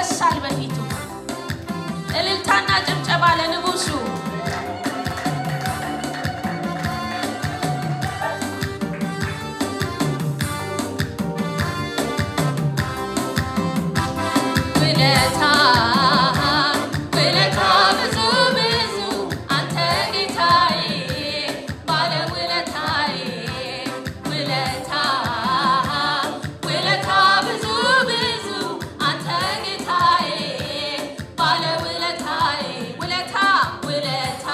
ይፈሳል በፊቱ። እልልታና ጭብጨባ ለንጉሱ። ውለታ ውለታ ብዙ ብዙ አንተ ጌታዬ ባለ ውለታዬ ውለታ ውለታ ብዙ ብዙ አንተ ጌታዬ ባለ ውለታዬ ውለታ ውለታ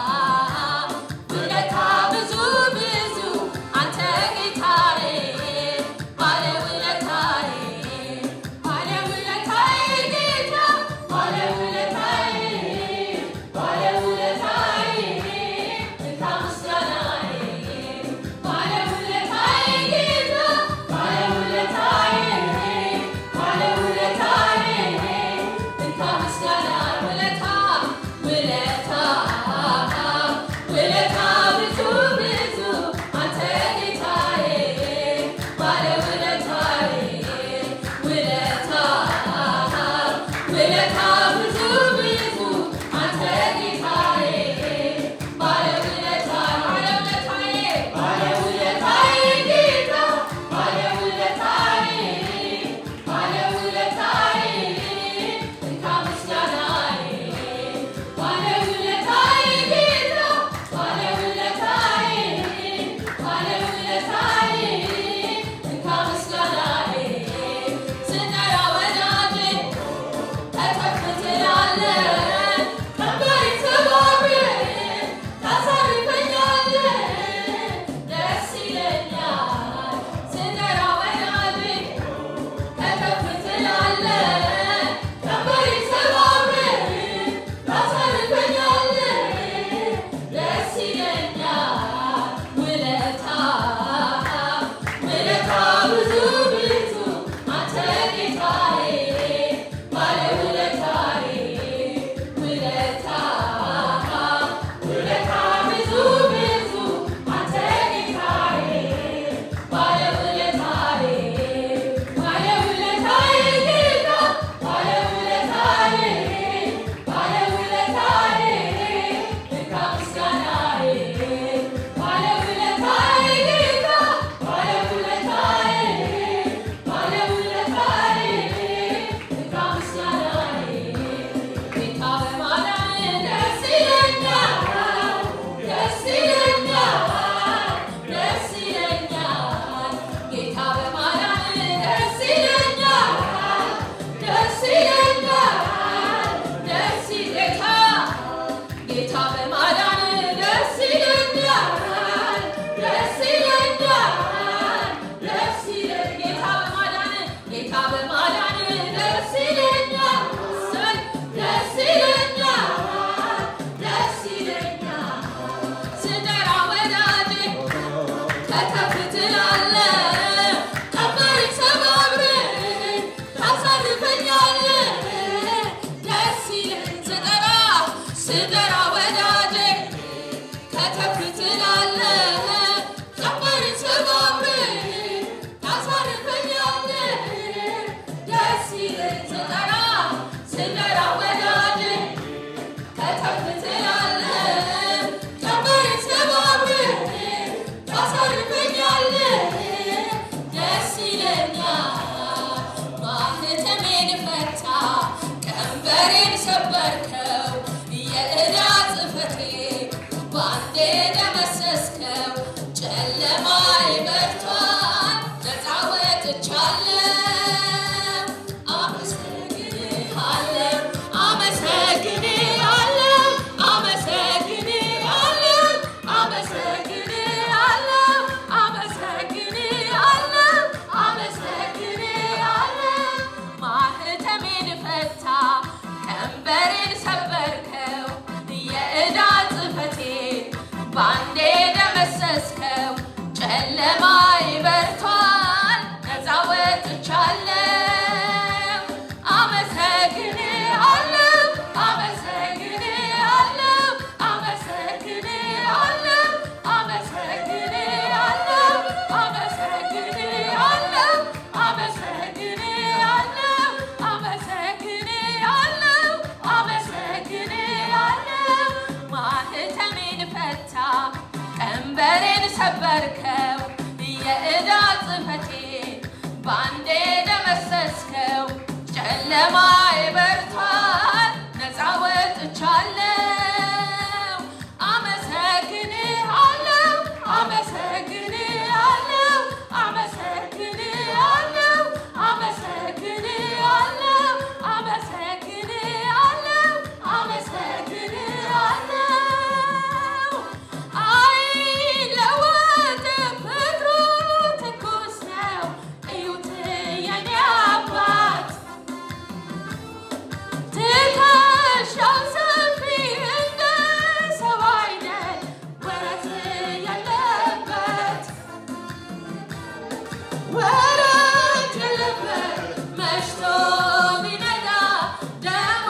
ውለታ ብዙ ብዙ አንተ ጌታዬ ባለ ውለታዬ ባለ ውለታዬ ጌታ ሰበርከው የዕዳ ጽሕፈቴን በአንዴ ደመሰስከው ጨለማ ይበርቷል ነፃ ወጥቻለሁ አመሰግንሃለሁ አመሰግንሃለሁ አመሰግንሃለሁ አመሰግንሃለሁ አመሰግንሃለሁ አመሰግንሃለሁ አይለወጥም ፍቅሩ ትኩስ ነው እዩት የኔ አባት ትከሻው ሰፊ እንደ ሰው አይነት ወረት ያለበት ወረት ያለበት መሽቶ ቢነጋ ደሞ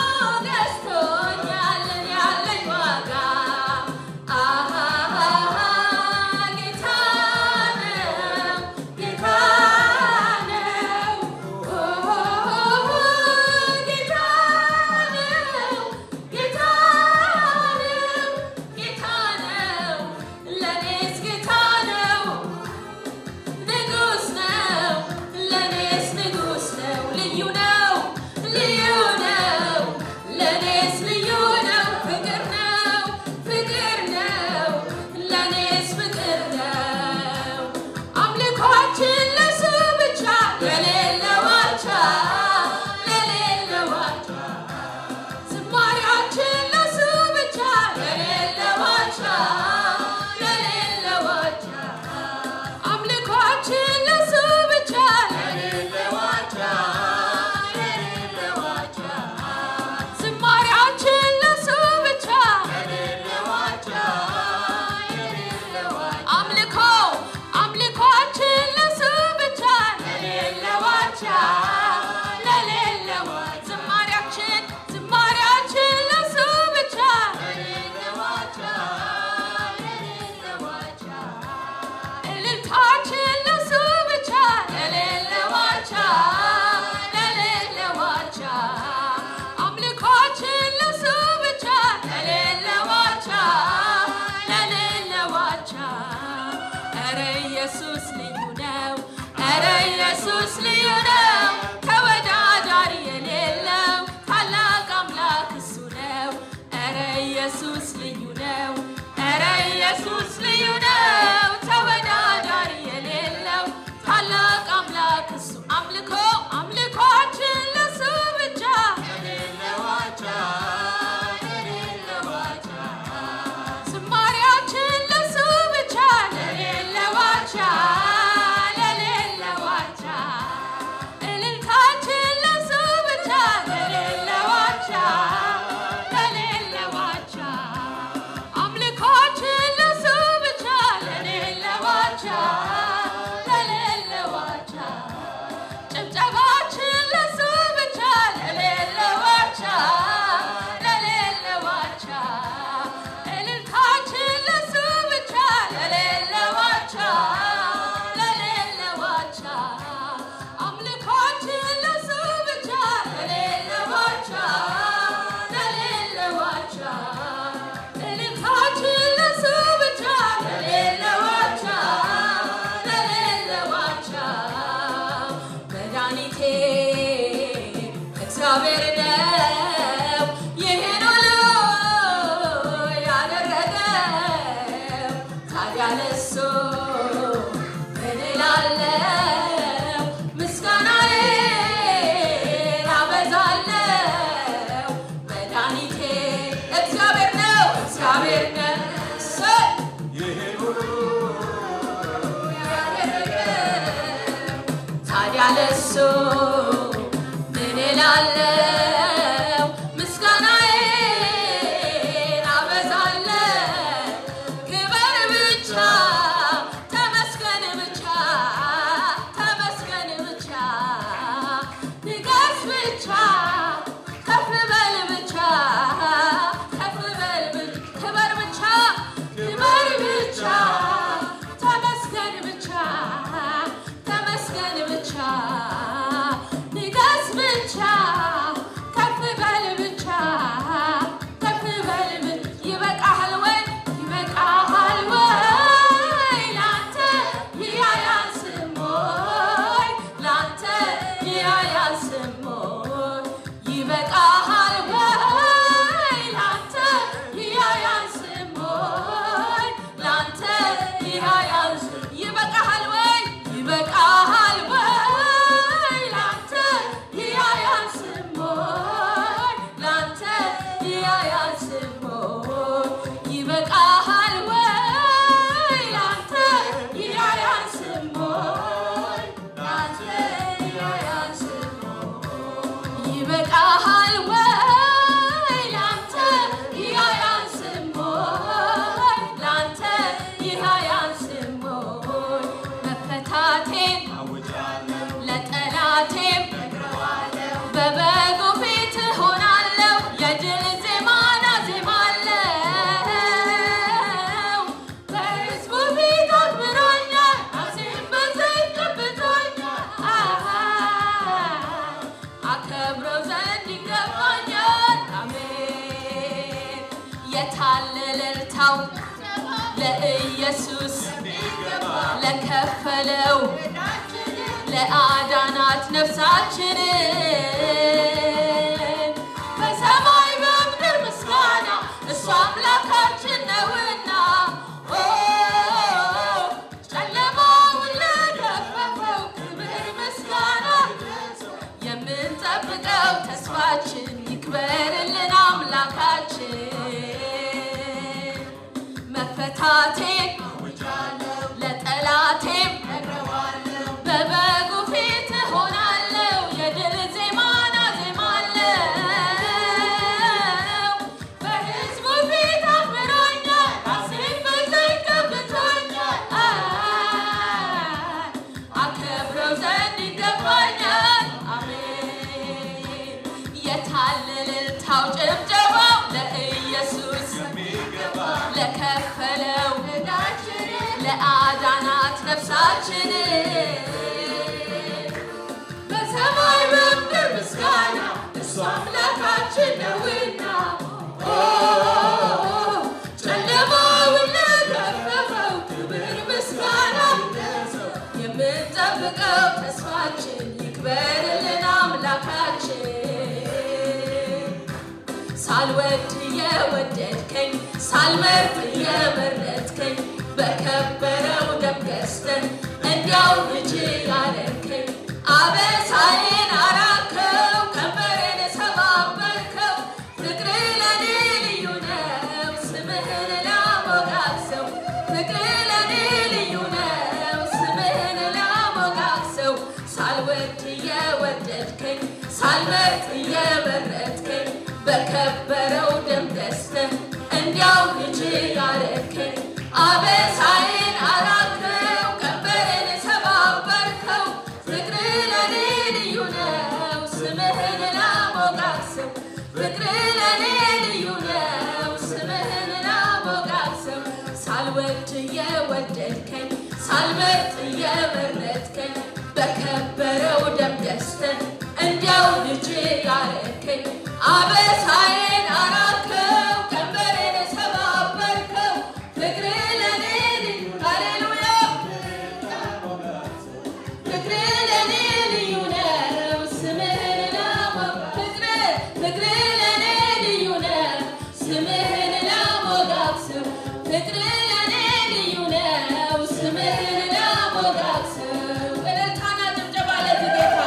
ገዝቶኛል ያለኝ ዋጋ አሃሃ ጌታ ነው ጌታ ነው ጌታ ነው ጌታ ነው ጌታ ነው ለኔስ ጌታ ነው ንጉስ ነው ለኔስ ንጉስ ነው ልዩ ነው ልዩ ነው ለኔስ ልዩ ነው ፍቅር ነው ፍቅር ነው ለኔስ ፍቅር ነው አምልኳችን ለሱ ብቻ ለሌለው አቻ ለሌለው አቻ ዝማሬያችን ለሱ ብቻ ለሌለው አቻ ለሌለው አቻ አምልኳችን ለሱ ብቻ ለሌለው አቻ ለሌለው አቻ ዝማሬያችን ለሱ ብቻ ለሌለው አቻ ለሌለው አቻ አምልኮ አምልኳችን ለሱ ብቻ ለሌለው አቻ ለሌለው አቻ ዝማሬያችን ዝማሬያችን ለሱ ብቻ ለሌለው አቻ ለሌለው አቻ እልልታችን ለሱ ብቻ ለሌለው አቻ ለሌለው አቻ አምልኮችን ለሱ ብቻ ለሌለው አቻ ለሌለው አቻ ኧረ ኢየሱስ ልዩ ነው ኧረ ኢየሱስ ልዩ ነው ተወዳዳሪ የሌለው ታላቅ አምላክ እሱ ነው ኧረ ኢየሱስ ልዩ ነው ኧረ ኢየሱስ ልዩ ነው ተወዳዳሪ የሌለው ታላቅ አምላክ እሱ አምልኮ አምልኮችን ለሱ ብቻ ለሌለው አቻ ለሌለው አቻ ዝማሬያችን ለሱ ብቻ ለሌለው አቻ ለሌለው አቻ ለጠላቴም ለጠላቴም በበጉ ፊት ሆናለሁ የድል ዜማን አዜማለሁ በሕዝቡ ፊት አክብሮኛል አዜም በዘይት ቀብቶኛል አሃ አከብረው ዘንድ ይገባኛል አሜን የታለ እልልታው ለኢየሱስ ለከፈለው ለአዳናት ነፍሳችንን በሰማይ በምድር ምስጋና እሱ አምላካችን ነውና ኦ ጨለማውን ለገፈፈው ክብር ምስጋና የምንጠብቀው ተስፋችን ይክበርልን አምላካችን መፈታቴን ለጠላቴም በበጉ ፊት ሆናለሁ የድል ዜማን አዜማለሁ በሕዝቡ ፊት አክብሮኛል ራሴን በዘይት ቀብቶኛል አከብረው ዘንድ ይገባኛል አሜን የታለ እልልታው ጭብጨባው ለኢየሱስ ለከፈለው ለአዳናት ነፍሳችንን በሰማይ በምድር ምስጋና እሱ አምላካችን ነውና ኦ ጨለማውን ለገፈፈው ክብር ምስጋና የምንጠብቀው ተስፋችን ይክበርልን አምላካችን ሳልወድ የወደድከኝ ሳልመርጥ የመረጥከኝ በከበረው ደም ገዝተህ እንዲያው ልጅ ያለከኝ አበሳዬን አራከው ቀንበሬን ሰባበርከው ፍቅር ለኔ ልዩ ነው ስምህን ላሞጋግሰው ፍቅር ለኔ ልዩ ነው ስምህን ላሞጋግሰው ሳልወድ የወደድከኝ ሳልመርጥ የመረጥከኝ በከበረው ደም ገዝተህ እንዲያው ልጅ ያረከኝ አበሳዬን አራከው ቀንበሬን ሰባበርከው ፍቅር ለኔ ልዩ ነው ስምህን ላሞጋግሰው ፍቅር ለኔ ልዩ ነው ስምህን ላሞጋግሰው ሳልወድ የወደድከኝ ሳልመርጥ የመረጥከኝ በከበረው ደም ገዝተህ እንዲያው ልጅ ያረከኝ አበሳዬን አራከው ቀንበሬን ሰባበርከው ፍቅር ለኔ ልዩ ሃሌሉያ ፍቅር ለኔ ልዩ ነው ስምህን ላሞግ ፍቅር ፍቅር ለኔ ልዩ ነው ስምህን ላሞጋግሰው ፍቅር ለኔ ልዩ ነው ስምህን ላሞጋግሰው እልልታና ጭብጨባ ለዚህ ጌታ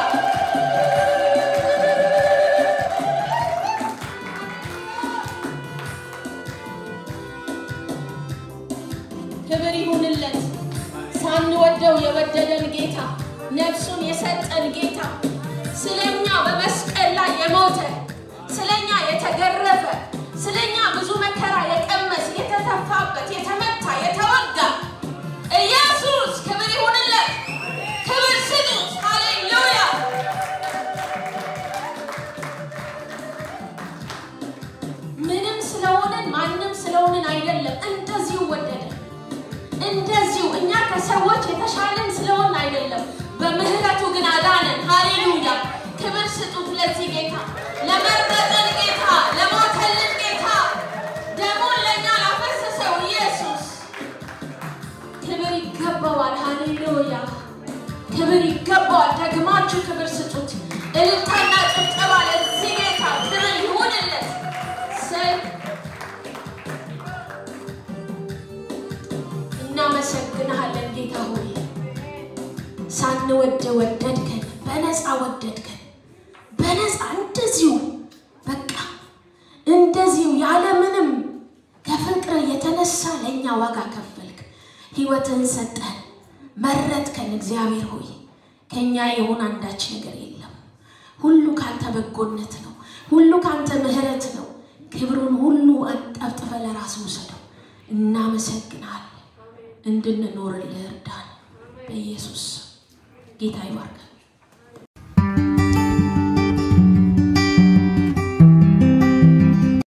ክብር ይሁንለት። ሳንወደው የወደደን ጌታ፣ ነፍሱን የሰጠን ጌታ፣ ስለኛ በመስቀል ላይ የሞተ ስለኛ የተገረፈ ስለኛ ብዙ መከራ የቀመስ የተተፋበት የተመታ የተወጋ ኢየሱስ ክብር ይሁንለት። ክብር ስጡት። ሃሌሉያ ምንም ስለሆንን ማንም ስለሆንን አይደለም። እንደዚሁ ወደደን። እንደዚሁ እኛ ከሰዎች የተሻለን ስለሆን አይደለም። በምህረቱ ግን አዳነን። ሃሌሉያ ክብር ስጡት ለዚህ ጌታ፣ ለመረጠን ጌታ፣ ለሞተልን ጌታ፣ ደሙን ለእኛ ላፈሰሰው ኢየሱስ ክብር ይገባዋል። ሃሌሉያ ክብር ይገባዋል። ደግማችሁ ክብር ስጡት። እልልታና ጭብጨባ ለዚህ ጌታ ክብር ይሁንለት። ሰይ እናመሰግንሃለን ጌታ ሆይ ሳንወድ ወደድከን፣ በነፃ ወደድከን። በነፃ እንደዚሁ በቃ እንደዚሁ ያለምንም ከፍቅር የተነሳ ለእኛ ዋጋ ከፈልክ፣ ህይወትን ሰጠን፣ መረጥከን። እግዚአብሔር ሆይ ከእኛ የሆነ አንዳች ነገር የለም። ሁሉ ካንተ በጎነት ነው። ሁሉ ካንተ ምህረት ነው። ክብሩን ሁሉ አንጠብጥፈ ለራስ ውሰደው። እናመሰግናለን። እንድንኖርልህ እርዳን በኢየሱስ ስም። ጌታ ይባርካል።